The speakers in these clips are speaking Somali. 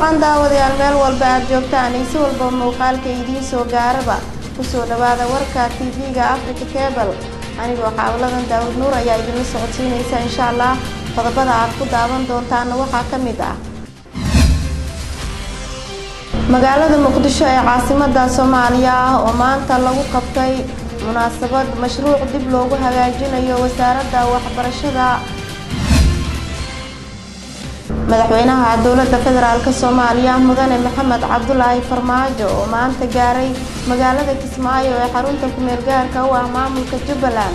wacan daawadayaal meel walba aad joogtaan iyo si walba muuqaalka idiin soo gaaraba kusoo dhawaada warka tv-ga africa cable anigoo xaawladan daawud nuur ayaa idinla socodsiinaysa insha allah qodobada aad ku daawan doontaana waxaa ka mid ah magaalada muqdisho ee caasimada soomaaliya ah oo maanta lagu qabtay munaasabad mashruuc dib loogu hagaajinayo wasaaradda waxbarashada madaxweynaha dowladda federaalk soomaaliya mudane maxamed cabdulaahi farmaajo oo maanta gaaray magaalada kismaayo ee xarunta kumeel gaarka u ah maamulka jubbaland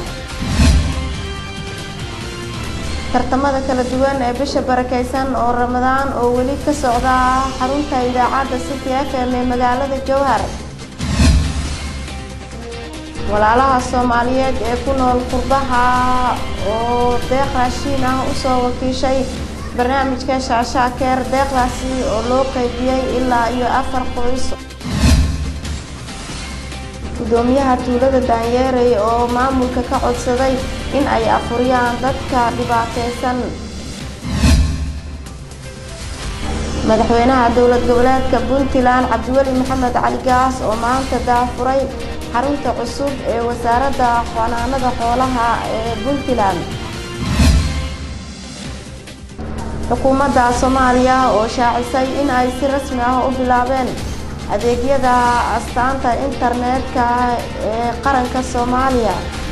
tartamada kala duwan ee bisha barakeysan oo ramadaan oo weli ka socda xarunta idaacadda city f m ee magaalada jowhar walaalaha soomaaliyeed ee ku nool qurbaha oo deeq raashiin ah usoo wakiishay barnaamijka shaashaakeer deeqdaasi oo loo qeybiyey ilaa iyo afar qoys gudoomiyaha tuulada daanyeerey oo maamulka ka codsaday in ay afuriyaan dadka dhibaateysan madaxweynaha dowlad goboleedka puntland cabdiweli maxamed cali gaas oo maanta daafuray xarunta cusub ee wasaaradda xanaanada xoolaha ee puntland xukuumadda soomaaliya oo shaacisay in ay si rasmi ah u bilaabeen adeegyada astaanta internetka ee qaranka soomaaliya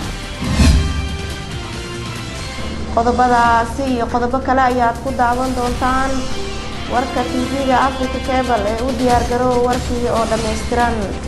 qodobadaasi iyo qodobo kale ayaad ku daawan doontaan warka tv-ga africa cable ee u diyaargaroow warkii oo dhammaystiran